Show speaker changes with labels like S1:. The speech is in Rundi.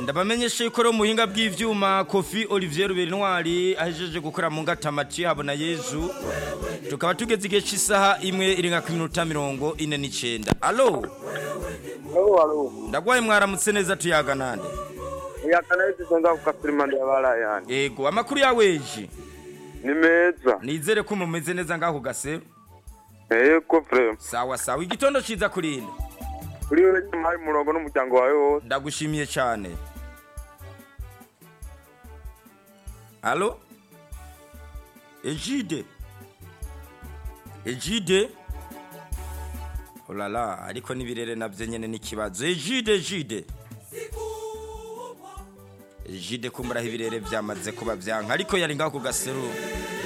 S1: ndabamenyesha yuko rero muhinga bw'ivyuma kofi olivier ruberinwari ahejeje gukora mu ngatamati habona yezu tukaba tugeze igihe cy'isaha imwe irenga ku minota mirongo ine n'icenda alo
S2: Alo, alo.
S1: ndagwaye mwaramutse neza tuyaga nande
S2: Yakana hizi nga kukafirimanda ya bala yani.
S1: yego amakuru yaweje
S2: Ni meza.
S1: nizere ko mumeze neza ngaho gasero
S2: Eko frem.
S1: sawa sawa igitondo ciza kurinde
S2: Uri wewe nyuma y'umurongo n'umuryango wawe wose.
S1: ndagushimiye cyane alo ejide ejide olala ariko n'ibirere nabyo nyine n'ikibazo ejide ejide ejide kumburaho ibirere byamaze kuba byanka ariko yari ngaho ku gaseru